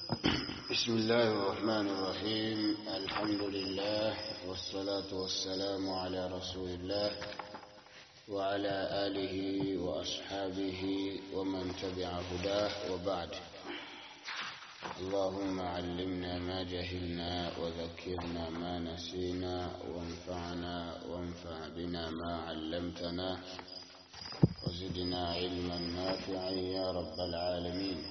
بسم الله الرحمن الرحيم الحمد لله والصلاة والسلام على رسول الله وعلى آله وأصحابه ومن تبع هداه وبعد اللهم علمنا ما جهلنا وذكرنا ما نسينا وانفعنا وانفع بنا ما علمتنا وزدنا علما نافعا يا رب العالمين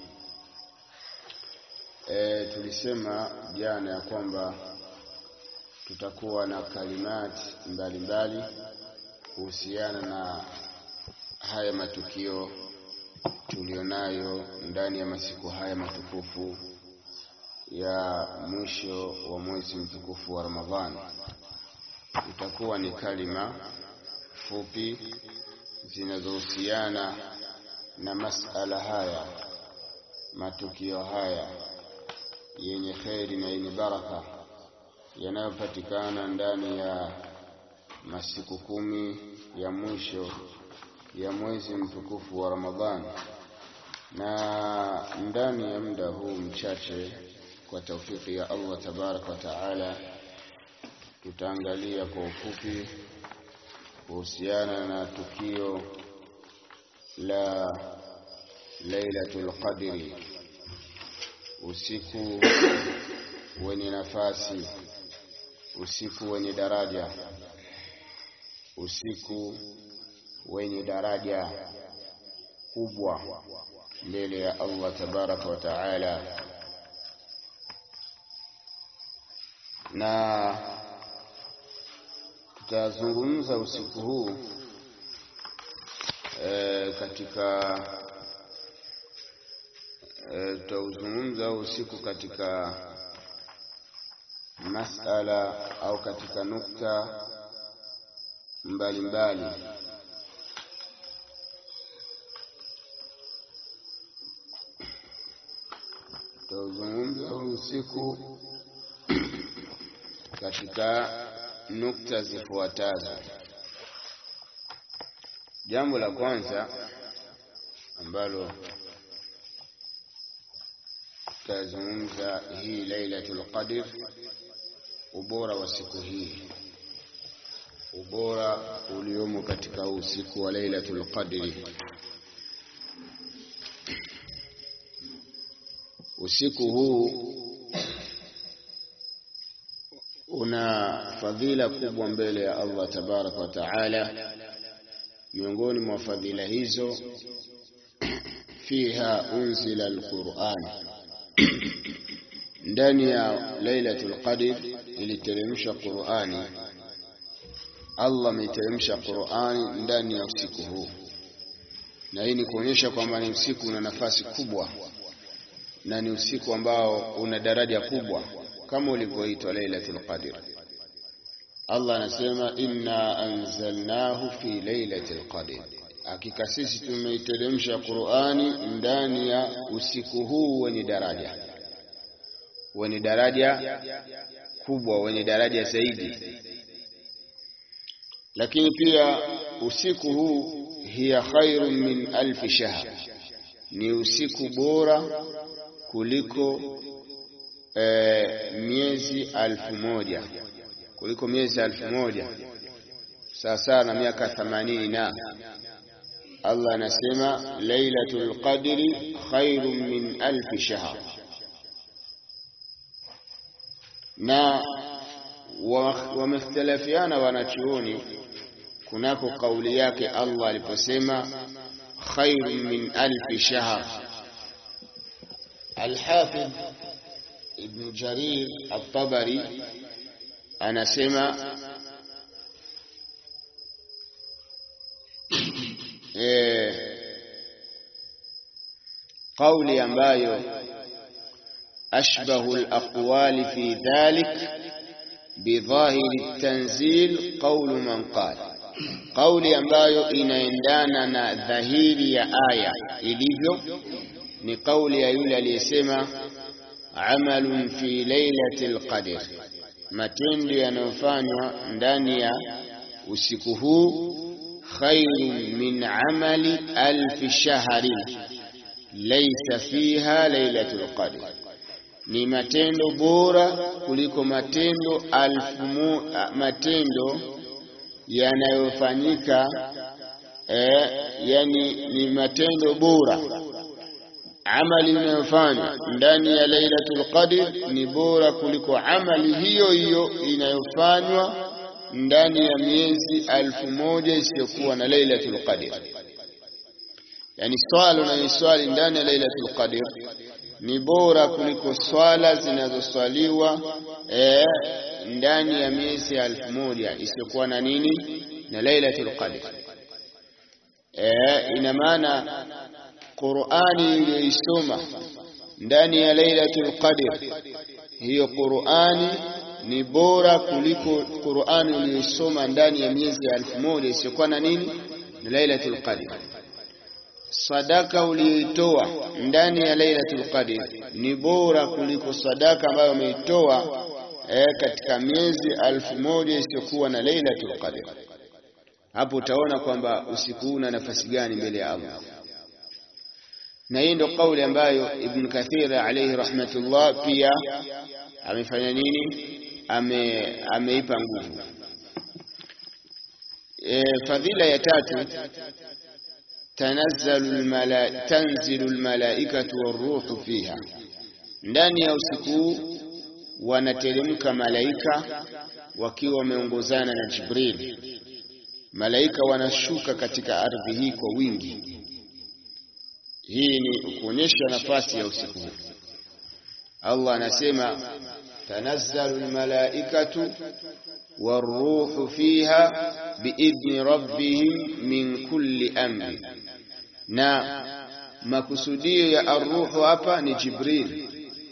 e, tulisema jana ya kwamba tutakuwa na kalimati mbalimbali kuhusiana na haya matukio tulionayo ndani ya masiku haya matukufu ya mwisho wa mwezi mtukufu wa Ramadhani. Itakuwa ni kalima fupi zinazohusiana na masala haya, matukio haya yenye kheri na yenye baraka yanayopatikana ndani ya masiku kumi ya mwisho ya mwezi mtukufu wa Ramadhani, na ndani ya muda huu mchache, kwa taufiki ya Allah tabaraka wa taala, tutaangalia kwa ufupi kuhusiana na tukio la Lailatul Qadri, usiku wenye nafasi, usiku wenye daraja, usiku wenye daraja kubwa mbele ya Allah tabaraka wa taala, na tutazungumza usiku huu e, katika tutauzungumza e, usiku katika masala au katika nukta mbalimbali mbali. Tutauzungumza usiku katika nukta zifuatazo. Jambo la kwanza ambalo tutazungumza hii Lailatul Qadr, ubora wa siku hii, ubora uliomo katika usiku wa Lailatul Qadri. Usiku huu una fadhila kubwa mbele ya Allah tabaraka wa taala. Miongoni mwa fadhila hizo, fiha unzila alquran, ndani ya Lailatul Qadr iliteremsha Qurani. Allah ameteremsha Qurani ndani ya usiku huu, na hii ni kuonyesha kwamba ni usiku una nafasi kubwa na ni usiku ambao una daraja kubwa kama ulivyoitwa Lailatul Qadr. Allah anasema inna anzalnahu fi lailatul qadr, hakika sisi tumeiteremsha Qur'ani ndani ya usiku huu wenye daraja, wenye daraja kubwa, wenye daraja zaidi. Lakini pia usiku huu hiya khairun min alfi shahr, ni usiku bora kuliko e, miezi alfu moja kuliko miezi alfu moja sawasawa na miaka themanini na Allah anasema lailatul qadri khairun min alfi shahr, na wamekhtalafiana wanachuoni kunako kauli yake Allah aliposema khairun min alfi shahr. Alhafidh Ibn Jarir At-Tabari anasema e, kauli ambayo ashbahu al-aqwali fi dhalik bidhahiri at-tanzil qawlu man qala, kauli ambayo inaendana na dhahiri ya aya ilivyo ni kauli ya yule aliyesema amalun fi lailatil qadr, matendo yanayofanywa ndani ya usiku huu khairun min amali alfi shahri laysa fiha lailatul qadr, ni matendo bora kuliko matendo alfu mu, matendo yanayofanyika eh, yani ni matendo bora amali inayofanywa ndani ya Lailatul Qadr ni bora kuliko amali hiyo hiyo inayofanywa ndani ya miezi alfu moja isiyokuwa na Lailatul Qadr. Yani swala unayoswali ndani ya Lailatul Qadr ni bora kuliko swala zinazoswaliwa eh, ndani ya miezi alfu moja isiyokuwa na nini na Lailatul Qadr. Eh, ina maana Qur'ani iliyoisoma ndani ya Lailatul Qadr, hiyo Qur'ani ni bora kuliko Qur'ani uliyoisoma ndani ya miezi ya elfu moja isiyokuwa na nini na Lailatul Qadr. Sadaka uliyoitoa ndani ya Lailatul Qadr ni bora kuliko sadaka ambayo umeitoa eh, katika miezi elfu moja isiyokuwa na Lailatul Qadr. Hapo utaona kwamba usiku huu una nafasi gani mbele ya Allah na hii ndio kauli ambayo Ibn Kathir alayhi rahmatullah pia amefanya nini, ame ameipa nguvu. E, fadhila ya tatu tanazzalu almala tanzilu almalaikatu waruhu fiha, ndani ya usiku wanateremka malaika wakiwa wameongozana na Jibril. Malaika wanashuka katika ardhi hii kwa wingi. Hii ni kuonyesha nafasi ya usiku huu. Allah anasema tanazzalu almalaikatu waruhu fiha biidhni rabbihim min kulli amri, na makusudio ya arruhu hapa ni Jibril.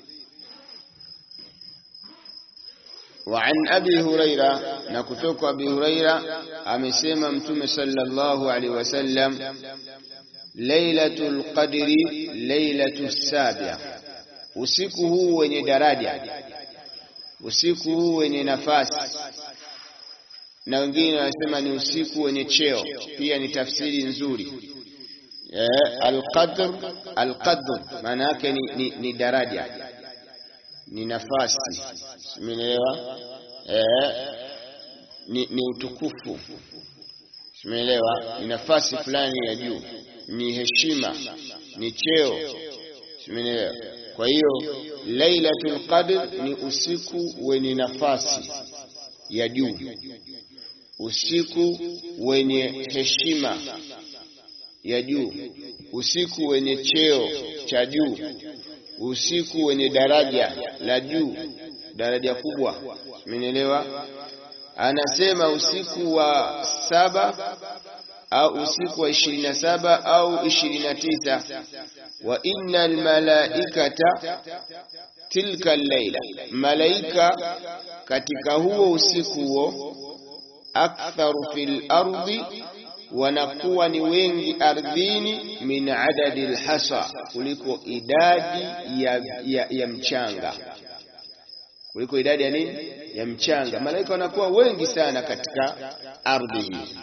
وعن أبي هريرة نكتوك أبي هريرة أمسيما متوم صلى الله عليه وسلم Lailatul Qadri lailatus sabia, usiku huu wenye daraja, usiku huu wenye nafasi, na wengine wanasema ni usiku wenye cheo, pia ni tafsiri nzuri. Eh, alqadr alqadr maana yake ni, ni, ni daraja, ni nafasi, simeelewa? Eh, ni, ni utukufu, simeelewa? Ni nafasi fulani ya juu ni heshima, ni cheo, simeelewa. Kwa hiyo Lailatul Qadr ni usiku wenye nafasi ya juu, usiku wenye heshima ya juu, usiku wenye cheo cha juu, usiku wenye daraja la juu, daraja kubwa, simeelewa. Anasema usiku wa saba au usiku wa ishirini na saba au ishirini na tisa wa inna almalaikata tilka allaila, malaika katika huo usiku huo, aktharu fil ardi, wanakuwa ni wengi ardhini, min adadi alhasa, kuliko idadi ya, ya, ya mchanga kuliko idadi ya nini ya mchanga. Malaika wanakuwa wengi sana katika ardhi hii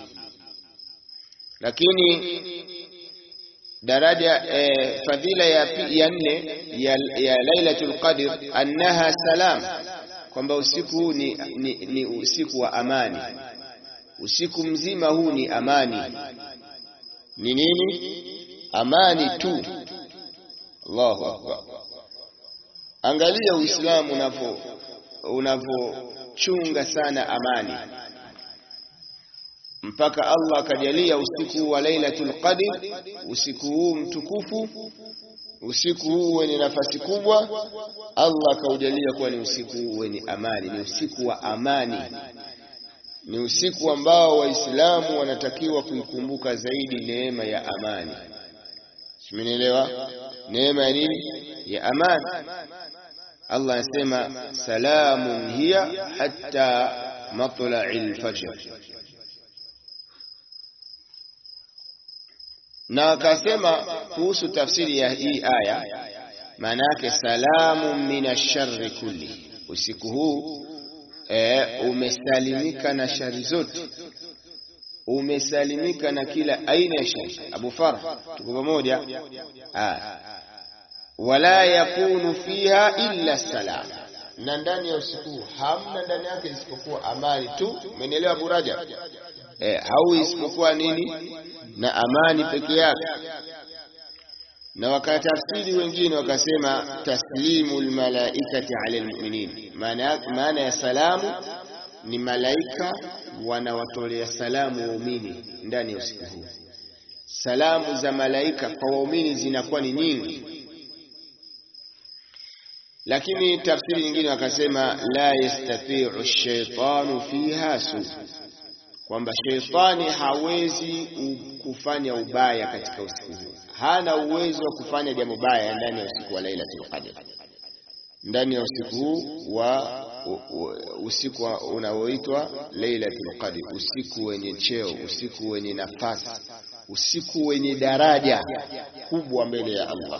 lakini daraja eh, fadhila ya, ya nne ya, ya Lailatul Qadr annaha salam, kwamba usiku huu ni, ni, ni usiku wa amani. Usiku mzima huu ni amani. Ni nini? Amani tu. Allahu akbar! Angalia Uislamu unavyo unavyochunga sana amani mpaka Allah akajalia usiku wa Lailatul Qadr, usiku huu mtukufu, usiku huu wenye nafasi kubwa, Allah akaujalia kuwa ni usiku wenye amani, ni usiku wa amani, ni usiku ambao Waislamu wanatakiwa kuikumbuka zaidi neema ya amani. Simenielewa? Neema ya nini? Ya amani. Allah anasema salamun hiya hatta matla'il fajr na akasema kuhusu tafsiri ya hii aya, maana yake salamu min sharri kulli, usiku huu e, umesalimika na shari zote, umesalimika na kila aina ya shari. Abu Farh, tuko pamoja? wala yakunu fiha illa salam, na ndani ya usiku hamna ndani yake isipokuwa amani tu. Umenielewa Abu Rajab? Eh, au isipokuwa nini? Na amani peke yake. Na wakatafsiri wengine wakasema taslimu lmalaikati ala lmuminin, maana ya salamu ni malaika wanawatolea salamu waumini ndani ya usiku huu. Salamu za malaika kwa waumini zinakuwa ni nyingi, lakini tafsiri nyingine wakasema la yastatiu shaitanu fiha su, kwamba sheitani hawezi kufanya ubaya katika usiku huu, hana uwezo wa kufanya jambo baya ndani ya usiku wa Lailatul Qadr, ndani ya usiku huu wa usiku unaoitwa Lailatul Qadr, usiku wenye cheo, usiku wenye nafasi, usiku wenye daraja kubwa mbele ya Allah.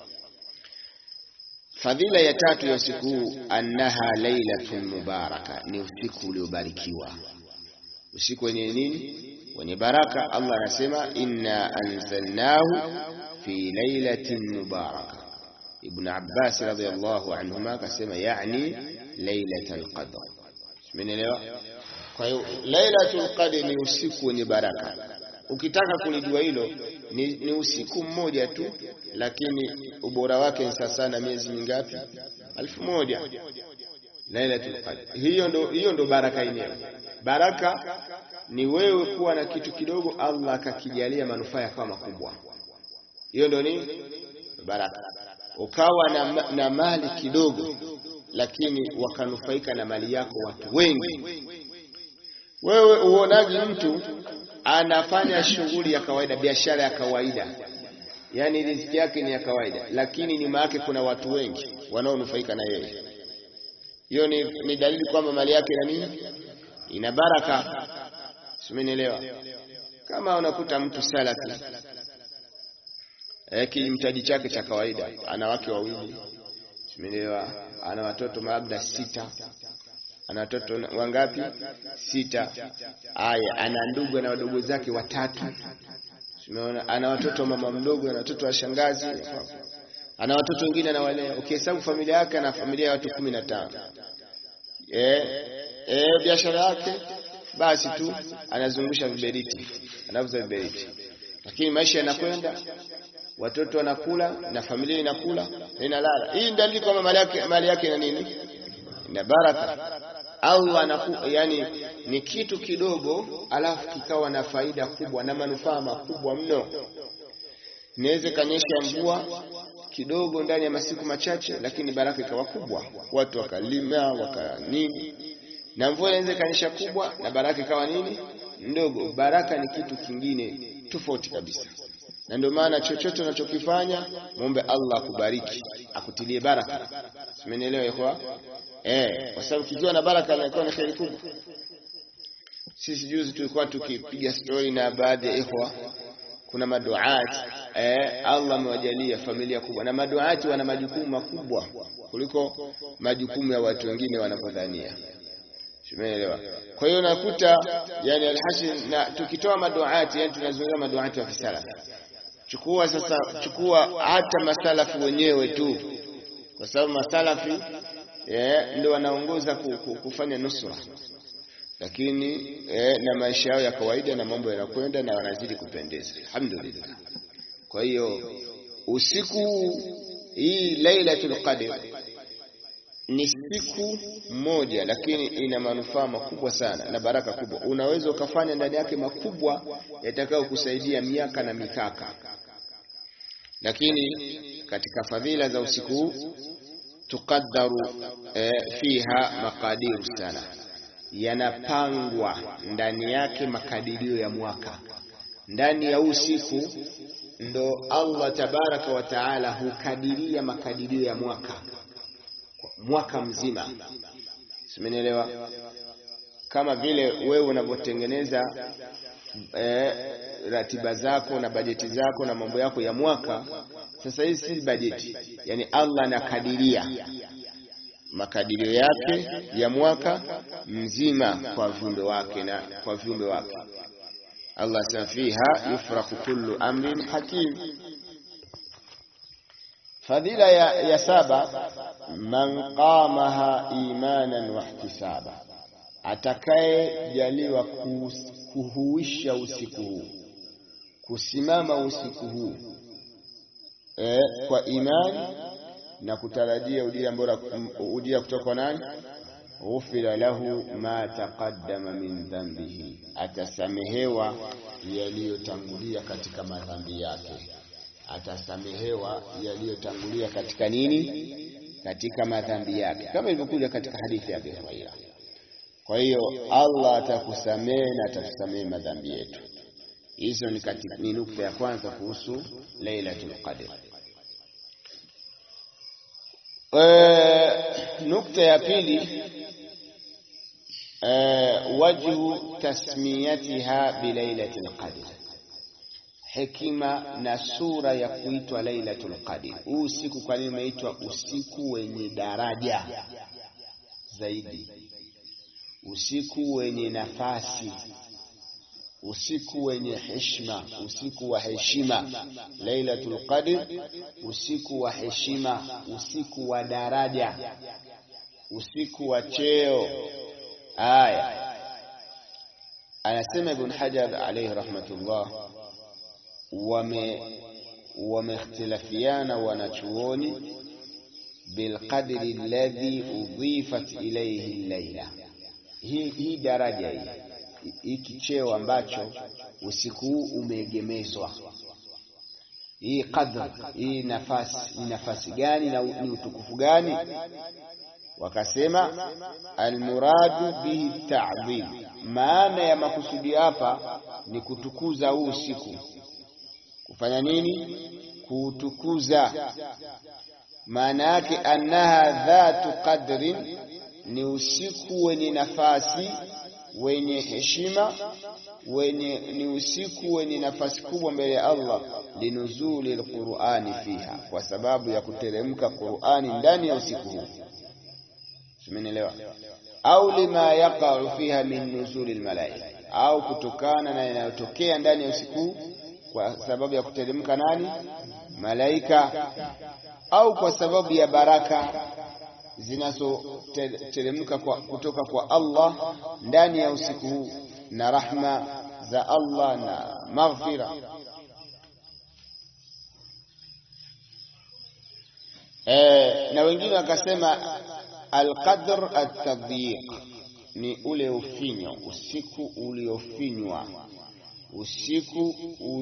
Fadhila ya tatu ya usiku huu, annaha lailatun mubaraka, ni usiku uliobarikiwa. Usiku wenye nini? Wenye baraka. Allah anasema inna anzalnahu fi lailatin mubaraka. Ibn Abbas radhiyallahu anhuma akasema yani lailatul qadr. Umeelewa? Kwa hiyo lailatul qadr ni usiku wenye baraka. Ukitaka kulijua hilo ni, ni usiku mmoja tu, lakini ubora wake ni sasa na miezi mingapi? Alfu moja. Lailatul qadr hiyo ndo, hiyo ndo baraka yenyewe. Baraka ni wewe kuwa na kitu kidogo, Allah akakijalia manufaa yakawa makubwa. Hiyo ndo ni baraka. Ukawa na, na mali kidogo, lakini wakanufaika na mali yako watu wengi. Wewe uonaji mtu anafanya shughuli ya kawaida, biashara ya kawaida, yaani riziki yake ni ya kawaida, lakini nyuma yake kuna watu wengi wanaonufaika na yeye. Hiyo ni, ni dalili kwamba mali yake na nini ina baraka. Simenielewa? Kama unakuta mtu salafi eh, kimtaji chake cha kawaida, ana wake wawili, simenielewa, ana watoto labda sita ana watoto wangapi? Sita. Aya, ana ndugu na wadogo zake watatu. Umeona, ana watoto mama mdogo, ana watoto wa shangazi, ana watoto wengine anawalea. Ukihesabu familia yake, ana familia ya watu kumi na tano. Eh, eh, biashara yake basi tu anazungusha viberiti, anauza viberiti, lakini maisha yanakwenda, watoto wanakula na familia inakula na inalala. Hii ndio dalili kwamba mali yake mali yake ina nini? Ina baraka. Allah anaku, yani ni kitu kidogo alafu kikawa na faida kubwa na manufaa makubwa mno. Inaweza kanyesha mvua kidogo ndani ya masiku machache, lakini baraka ikawa kubwa, watu wakalima waka nini, na mvua inaweza kanyesha kubwa na baraka ikawa nini ndogo. Baraka ni kitu kingine tofauti kabisa, na ndio maana chochote unachokifanya muombe Allah akubariki, akutilie baraka. Simenielewa ikhwa? Eh, kwa sababu kikiwa na baraka inakuwa ni kheri kubwa. Sisi juzi tulikuwa tukipiga stori na baadhi ya ikhwa, kuna maduati eh, Allah amewajalia familia kubwa, na maduati wana majukumu makubwa kuliko majukumu ya watu wengine wanavyodhania. Umeelewa? Kwa hiyo nakuta yani alhasil, na tukitoa maduati, yani tunazungumza maduati wa kisalafi. Chukua sasa, chukua hata masalafu wenyewe tu, kwa sababu masalafi Yeah, ndio wanaongoza kufanya nusra, lakini yeah, na maisha yao ya kawaida na mambo yanakwenda na wanazidi kupendeza, alhamdulillah. Kwa hiyo usiku hii Lailatul Qadr ni siku moja, lakini ina manufaa makubwa sana na baraka kubwa. Unaweza ukafanya ndani yake makubwa yatakayo kusaidia miaka na mikaka, lakini katika fadhila za usiku huu tuqaddaru eh, fiha maqadiru sana, yanapangwa ndani yake makadirio ya mwaka. Ndani ya usiku ndo Allah tabaraka wa taala hukadiria makadirio ya mwaka mwaka mzima, simenielewa? Kama vile wewe unavyotengeneza eh, ratiba zako na bajeti zako na mambo yako ya mwaka sasa hii si bajeti, yani Allah anakadiria makadirio yake ya mwaka mzima kwa viumbe wake na kwa viumbe wake. Allah asema fiha yufraku kullu amrin hakim, Fadhila ya, ya saba, man qamaha imanan wa ihtisaba, atakayejaliwa kuhuisha usiku huu, kusimama usiku huu e, kwa imani na kutarajia ujira bora, ujira kutoka kwa nani? ghufira lahu ma taqaddama min dhanbihi, atasamehewa yaliyotangulia katika madhambi yake. Atasamehewa yaliyotangulia katika nini? Katika madhambi yake, kama ilivyokuja katika hadithi ya Abi Huraira. Kwa hiyo Allah atakusamehe na atakusamehe madhambi yetu. Hizo ni katika ni nukta ya kwanza kuhusu Lailatul Qadr. E, nukta ya pili e, wajhu tasmiyatiha bilailatil qadr, hekima na sura ya kuitwa Lailatul Qadr. Huu usiku kwa nini umeitwa usiku wenye daraja zaidi, usiku wenye nafasi usiku wenye heshima, usiku wa heshima. Lailatul Qadr, usiku wa heshima, usiku wa daraja, usiku wa cheo. Aya, anasema Ibn Hajar alayhi rahmatullah, wame wameikhtilafiana wanachuoni bilqadri alladhi udhifat ilayhi llaila, hii hii daraja hii hiki cheo ambacho usiku huu umeegemezwa, hii qadr, hii nafasi ni nafasi gani na ni utukufu gani? Wakasema almuradu bihi ta'dhim, maana ya makusudi hapa ni kutukuza huu usiku. Kufanya nini? Kuutukuza. Maana yake annaha dhatu qadrin, ni usiku wenye nafasi wenye heshima wenye ni usiku wenye nafasi kubwa mbele ya Allah, linuzuli alqur'ani fiha, kwa sababu ya kuteremka Qur'ani ndani ya usiku huu. Simenielewa? Au lima yaqa'u fiha min nuzuli almalaika, au kutokana na yanayotokea ndani ya usiku huu kwa sababu ya kuteremka nani? Malaika, au kwa sababu ya baraka zinazoteremka kutoka kwa Allah ndani ya usiku huu na rahma za Allah na maghfira. E, na wengine wakasema alqadr atadhiq ni ule ufinyo, usiku uliofinywa, usiku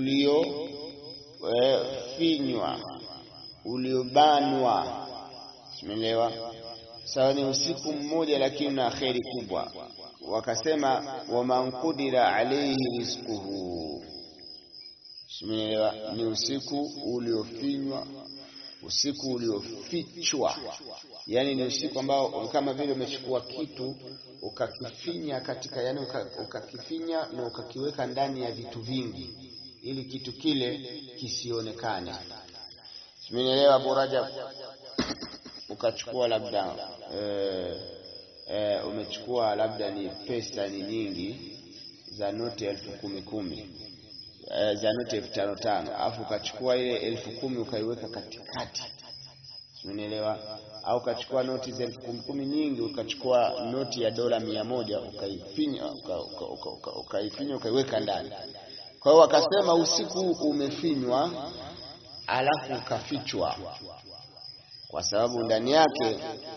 uliofinywa, e, uliobanwa. Umeelewa? Sawa, ni usiku mmoja lakini na kheri kubwa. Wakasema waman qudira alayhi rizquhu, umeelewa? Ni usiku uliofinywa, usiku uliofichwa, yani ni usiku ambao kama vile umechukua kitu ukakifinya katika, yani ukakifinya na ukakiweka ndani ya vitu vingi ili kitu kile kisionekane. Umeelewa Abu Rajab? ukachukua labda e, e, umechukua labda ni pesa ni nyingi za noti elfu kumi kumi e, za noti elfu tano tano alafu ukachukua ile elfu kumi ukaiweka katikati, umenielewa? Au ukachukua noti za elfu kumi kumi nyingi, ukachukua noti ya dola mia moja ukaifinya ukaifinya ukaiweka ndani. Kwa hiyo wakasema usiku umefinywa alafu ukafichwa kwa sababu ndani yake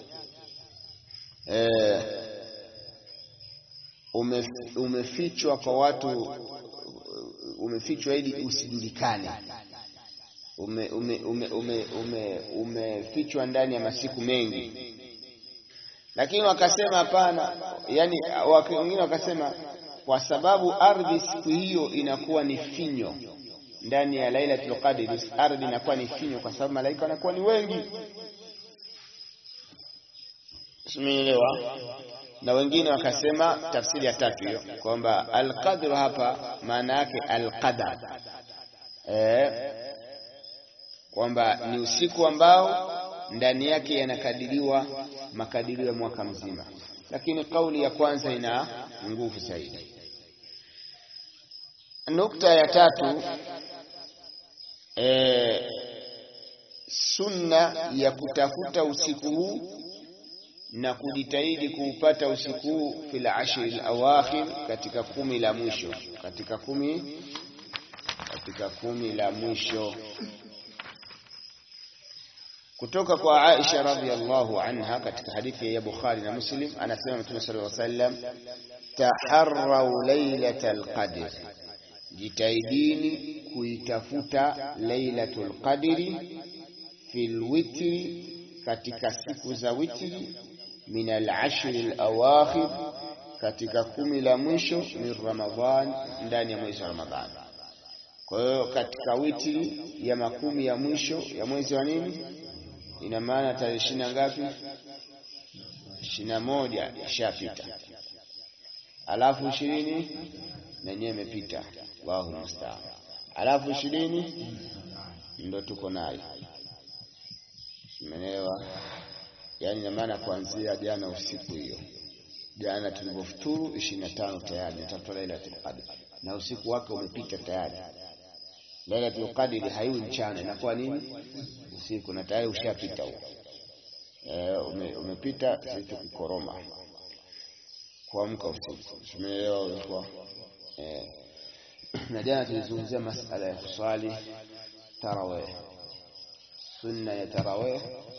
e, ume, umefichwa kwa watu, umefichwa ili usijulikane, umefichwa ume, ume, ume, ume, ume ndani ya masiku mengi. Lakini wakasema hapana, yani wengine wakasema kwa sababu ardhi siku hiyo inakuwa ni finyo ndani ya Lailatul Qadr, ardhi inakuwa ni finyo kwa sababu malaika wanakuwa ni wengi. Simeelewa? Na wengine wakasema tafsiri ya tatu hiyo kwamba alqadr hapa maana yake alqadar, eh, kwamba ni usiku ambao ndani yake yanakadiriwa makadirio ya mwaka mzima, lakini kauli ya kwanza ina nguvu zaidi. Nukta ya tatu e, sunna ya kutafuta usiku huu na kujitahidi kuupata usiku huu fil ashri al-awakhir, katika kumi la mwisho, katika kumi katika kumi la mwisho. Kutoka kwa Aisha radhiyallahu anha katika hadithi ya Bukhari na Muslim, anasema Mtume sallallahu alaihi wasallam, taharrau lailatal qadr, jitahidini kuitafuta lailatul qadri fil witri, katika siku za witri min al-ashri al-awakhir, katika kumi la mwisho min Ramadhan, ndani ya mwezi wa Ramadhani. Kwa hiyo katika witri ya makumi ya mwisho ya mwezi wa nini, ina maana tarehe ishirini na ngapi? ishirini na moja ishapita, alafu ishirini na yenyewe imepita, Allahu musta'an, alafu ishirini ndo tuko nayo, umeelewa? Yaani ina maana kuanzia jana usiku hiyo, jana tulivyofuturu ishirini na tano tayari natafuta Lailatul Qadr na usiku wake umepita tayari. Lailatul Qadr haiwi mchana, inakuwa nini? Usiku, na tayari ushapita huo. E, ume, umepita zitu kukoroma kuamka usiku, umeelewa? Ulikuwa e, na jana tulizungumzia masala ya kuswali tarawih. Sunna ya tarawih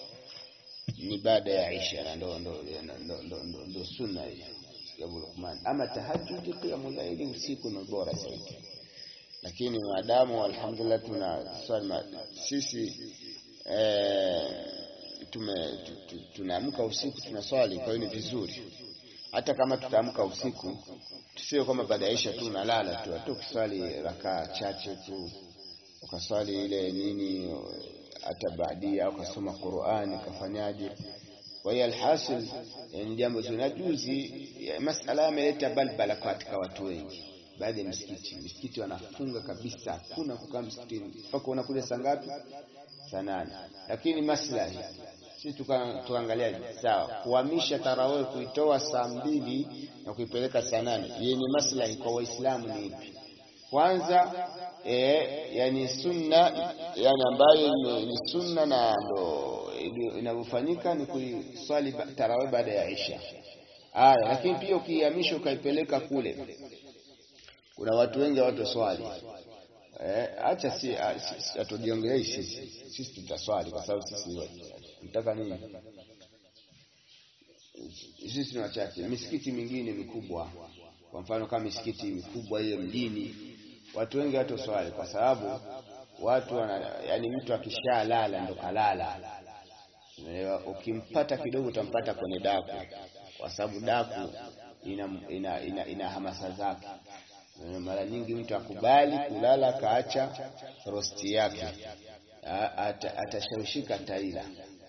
ni baada ya Isha na ndo ndo ndo ndo ndo ndo sunna hiyo ya Luqman. Ama tahajjud, qiyamul layli usiku ni bora zaidi, lakini maadamu alhamdulillah tuna swali sisi eh, tume tunaamka usiku tunaswali, kwa hiyo ni vizuri. Hata kama tutaamka usiku tusio kama baada ya Isha tu unalala tu, hata ukiswali rakaa chache tu ukaswali ile nini hata baadia au kasoma Qur'ani kafanyaje. Kwa hiyo alhasil ni jambo zuri. Na juzi masala yameleta balbala katika watu wengi, baadhi ya misikiti misikiti wanafunga kabisa, hakuna kukaa msikitini mpaka unakuja saa ngapi? Saa nane. Lakini maslahi sisi tukaangalia sawa, kuhamisha tarawih kuitoa saa mbili na kuipeleka saa nane yenye maslahi kwa Waislamu ni ipi? Kwanza e, yani sunna yani ambayo ni sunna na ndo inavyofanyika ni kuiswali tarawih baada ya Isha. Aya, lakini pia ukihamisha ukaipeleka kule, kuna watu wengi hawatoswali. Eh, acha si atujiongelei sisi, sisi tutaswali kwa sababu sisi tunataka nini? Sisi ni wachache. Misikiti mingine mikubwa, kwa mfano kama misikiti mikubwa hiyo mjini watu wengi watoswali kwa sababu watu wana, yani mtu akishalala ndo kalala. Ukimpata kidogo utampata kwenye daku, kwa sababu daku ina, ina, ina, ina hamasa zake. Mara nyingi mtu akubali kulala kaacha rosti yake, atashawishika ata taila,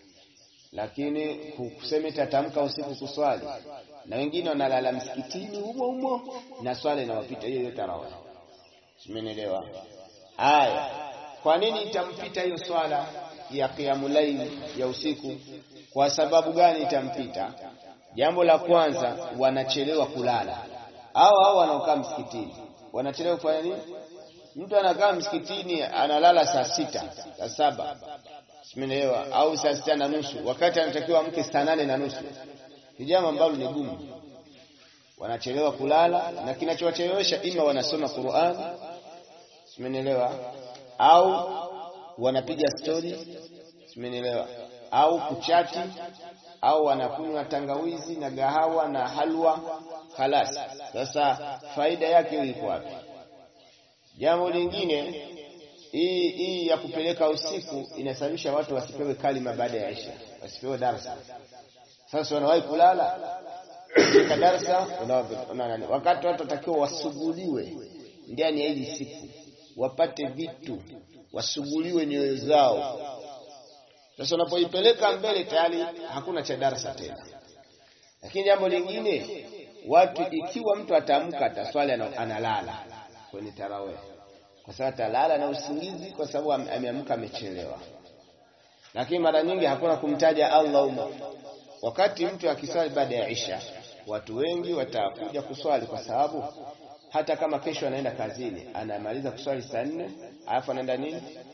lakini kusema tatamka usiku kuswali, na wengine wanalala msikitini humo humo na swala inawapita hiyo hiyo tarawih Simenielewa? Aya, kwa nini itampita hiyo swala ya qiyamul layl ya usiku? Kwa sababu gani itampita? Jambo la kwanza, wanachelewa kulala, au au wanaokaa msikitini wanachelewa kufanya nini? Mtu anakaa msikitini analala saa sita saa saba simenielewa, au saa sita na nusu wakati anatakiwa amke saa nane na nusu ni jambo ambalo ni gumu. Wanachelewa kulala, na kinachowachelewesha ima wanasoma Qur'an simenielewa, au wanapiga stori simenielewa, au kuchati, au wanakunywa tangawizi na gahawa na halwa khalas. Sasa faida yake iko wapi? Jambo lingine, hii hii ya kupeleka usiku inasababisha watu wasipewe kalima baada ya Isha, wasipewe darasa. Sasa wanawahi kulala katika darasa, wakati watu watakiwa wasuguliwe ndani ya hili siku, wapate vitu, wasuguliwe nyoyo zao. Sasa unapoipeleka mbele, tayari hakuna cha darasa tena. Lakini jambo lingine, watu ikiwa mtu ataamka ataswali, analala kwenye tarawih, kwa sababu atalala na usingizi, kwa sababu ameamka amechelewa. Lakini mara nyingi hakuna kumtaja Allah umo. Wakati mtu akiswali baada ya Isha, watu wengi watakuja kuswali, kwa sababu hata kama kesho anaenda kazini, anamaliza kuswali saa nne alafu anaenda nini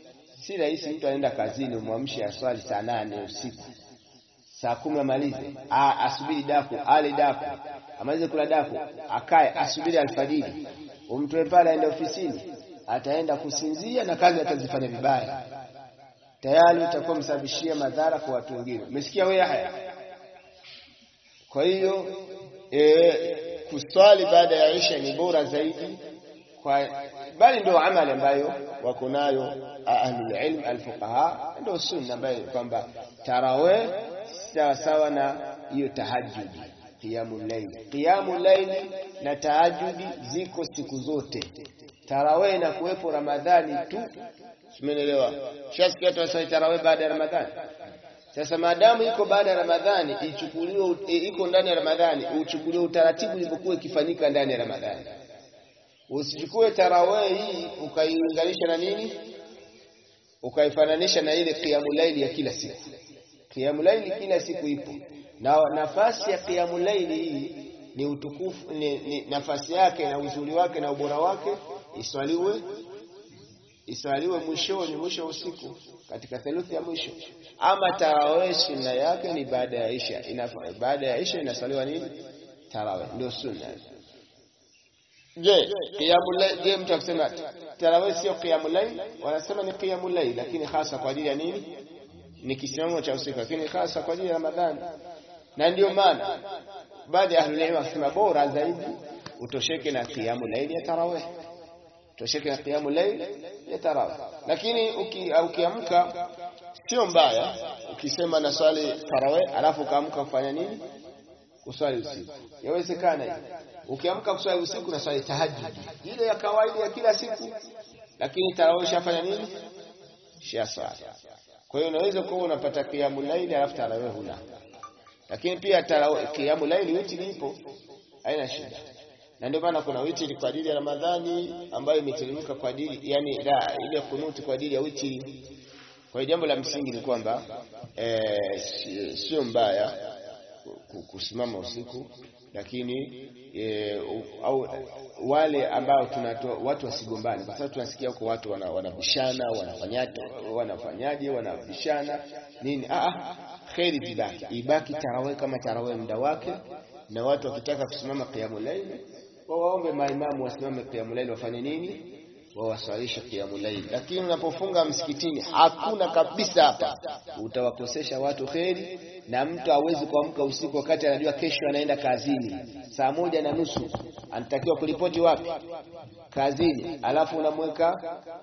Si rahisi mtu anaenda kazini umwamshe aswali saa nane usiku saa kumi amalize, asubiri daku, ale daku, amalize kula daku, akae asubiri alfajiri, umtoe pale aende ofisini, ataenda kusinzia na kazi atazifanya vibaya, tayari utakuwa msababishia madhara kwa watu wengine. Umesikia wewe haya? Kwa hiyo e, kuswali baada ya isha ni bora zaidi kwa bali ndio amali ambayo wako nayo ahlul ilm alfuqaha, ndio sunna ambayo kwamba tarawih sawa sawa na hiyo tahajjudi, qiyamul layl. Qiyamul layl na tahajjudi ziko siku zote. Tarawih na kuwepo Ramadhani tu, simenelewa. Shasikia watu wasali tarawih baada ya Ramadhani. Sasa maadamu iko baada ya Ramadhani, ichukuliwe iko ndani ya Ramadhani, uchukuliwe utaratibu ulivyokuwa ikifanyika ndani ya Ramadhani. Usichukue tarawih hii ukaiunganisha na nini, ukaifananisha na ile qiyamul layl ya kila siku. Qiyamul layl kila siku ipo, na nafasi ya qiyamul layl hii ni utukufu ni, ni nafasi yake na uzuri wake na ubora wake iswaliwe iswaliwe mwishoni, mwisho wa usiku, katika theluthi ya mwisho. Ama tarawih sunna yake ni baada ya isha, baada ya isha inaswaliwa nini? Tarawih ndio sunna. Je, qiyamul layl, je, mtu akisema tarawih sio qiyamul layl, wanasema ni qiyamul layl, lakini hasa kwa ajili ya nini? Ni kisimamo cha usiku, lakini hasa kwa ajili ya Ramadhani. Na ndio maana baadhi ya ahlul ilm wakisema bora zaidi utosheke na qiyamul layl ya tarawih, utosheke na qiyamul layl ya tarawih. Lakini ukiamka sio mbaya ukisema na swali tarawih alafu ukaamka kufanya nini? Kuswali usiku, yawezekana hiyo ukiamka kuswali usiku na swali tahajjud ile ya kawaida ya kila siku, lakini tarawih shafanya nini? Shaswali. Kwa hiyo unaweza kuwa unapata qiyamul layl alafu tarawih huna, lakini pia tarawih qiyamul layl witri ipo, haina shida. Na ndio maana kuna witri kwa ajili ya Ramadhani ambayo imeteremka kwa ajili yani, la ile kunuti kwa ajili ya witri. Kwa hiyo jambo la msingi ni kwamba eh, sio mbaya kusimama usiku lakini e, au wale ambao tunatoa watu wasigombane, kwa sababu tunasikia huko watu wanabishana, wanafanyaje, wanafanyaje, wanabishana nini. Ah, kheri zibaki, ibaki tarawih kama tarawih muda wake, na watu wakitaka kusimama qiyamul layl wawaombe maimamu wasimame qiyamul layl, wafanye nini? Wawaswalishe qiyamul layl. Lakini unapofunga msikitini hakuna kabisa, hapa utawakosesha watu kheri na mtu hawezi kuamka usiku wakati anajua kesho anaenda kazini saa moja na nusu anatakiwa kuripoti wapi? Kazini. Alafu unamweka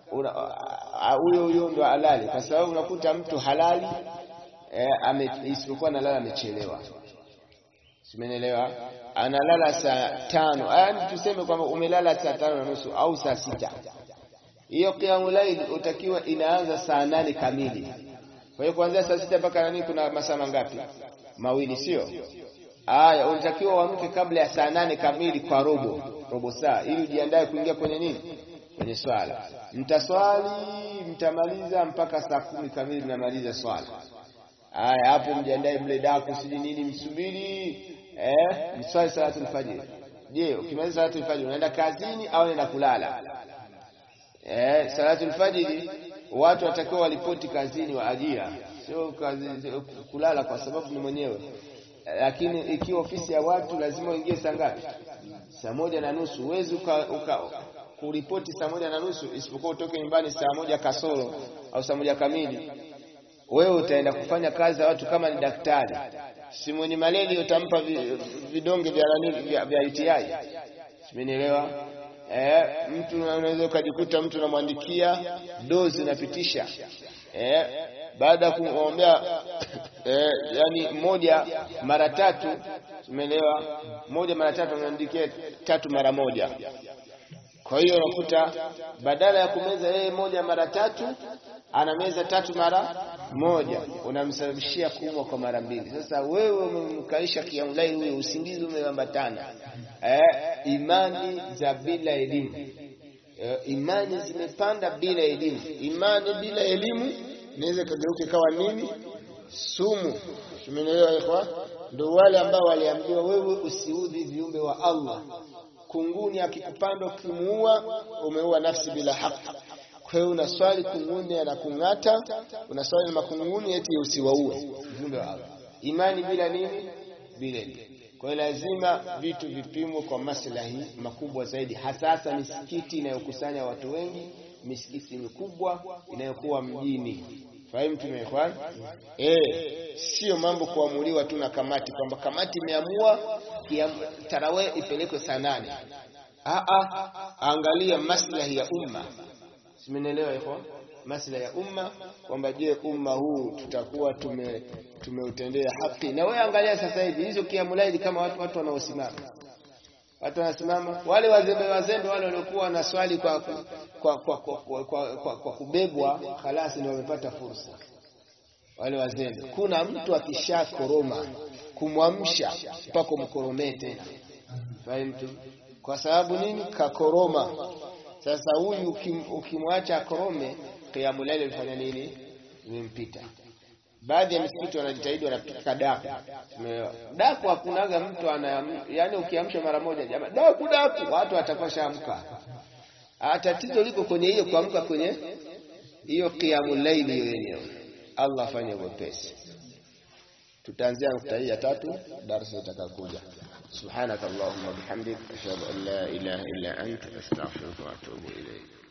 huyo huyo ndo halali, kwa sababu unakuta mtu halali eh, isipokuwa analala amechelewa, simenelewa, analala saa tano, yaani tuseme kwamba umelala saa tano na nusu au saa sita, hiyo qiyamul layl utakiwa inaanza saa nane kamili. Kwa hiyo kuanzia saa sita mpaka nani, kuna masaa mangapi? Mawili, sio? Aya, unatakiwa uamke kabla ya saa nane kamili kwa robo robo saa, ili ujiandae kuingia kwenye nini, kwenye swala. Mtaswali, mtamaliza mpaka saa kumi kamili, mnamaliza swala. Aya, hapo mjiandae, mle daku siji nini, msubiri eh, mswali salatul fajr. Je, ukimaliza salatul fajr unaenda kazini au unaenda kulala? Eh, salatul fajr watu watakiwa walipoti kazini wa ajira, sio kazi kulala, kwa sababu ni mwenyewe. Lakini ikiwa ofisi ya watu lazima uingie saa ngapi? Saa moja na nusu. Huwezi uka, uka kuripoti saa moja na nusu, isipokuwa utoke nyumbani saa moja kasoro au saa moja kamili. Wewe utaenda kufanya kazi za watu kama ni daktari, si mwenye maleli utampa vidonge vya nani vya, vya UTI, simenielewa? Eh, mtu unaweza ukajikuta mtu unamwandikia dozi unapitisha, eh, baada ya kumwombea eh, yani moja mara tatu, umeelewa? Moja mara tatu unaandikia tatu mara moja. Kwa hiyo unakuta badala ya kumeza yeye moja mara tatu anameza tatu mara moja, unamsababishia kuumwa kwa mara mbili. Sasa wewe umemkaisha kiamlai huyo, usingizi umeambatana eh, imani za bila elimu eh, imani zimepanda bila elimu. Imani bila elimu inaweza kageuka kawa nini? Sumu. Tumeelewa ikhwan? Ndio wale ambao waliambiwa wewe usiudhi viumbe wa Allah. Kunguni akikupanda ukimuua, umeua nafsi bila haki. Kwa hiyo unaswali kunguni na kung'ata, unaswali na makunguni eti usiwaue viumbe wa Allah. Imani bila nini? Bila elimu. Kwa hiyo lazima vitu vipimwe kwa maslahi makubwa zaidi, hasa hasa misikiti inayokusanya watu wengi, misikiti mikubwa inayokuwa mjini. Fahimu tumeelewana? Eh, sio mambo kuamuliwa tu na kamati kwamba kamati imeamua tarawih ipelekwe saa nane. Ah ah, angalia maslahi ya umma. Simenielewa hivyo? Maslahi ya umma kwamba je, umma huu tutakuwa tume tumeutendea haki. Na wewe angalia sasa hivi hizo kiamulaidi kama watu watu wanaosimama. Watu wanasimama wale wazembe wazembe wale waliokuwa na swali kwa kwa kwa, kwa, kwa, kwa, kwa, kwa kubebwa halasi ndio wamepata fursa. Wale wazembe. Kuna mtu akisha koroma kumwamsha mpaka mkoromee tena. Fahimu kwa sababu nini? Kakoroma. Sasa huyu ukimwacha akorome, qiyamul layl ilifanya nini? Imempita. Baadhi ya misikiti wanajitahidi wanapika daku. Daku hakunaga mtu ana yani, ukiamsha mara moja jamaa daku daku, watu watakuwa shaamka. Tatizo liko kwenye hiyo kuamka kwenye hiyo qiyamul layl hiyo yenyewe. Allah afanye wepesi. Tutaanzia nukta hii ya tatu darasa itakayokuja. سبحانك اللهم وبحمدك أشهد أن لا إله إلا أنت أستغفرك وأتوب إليك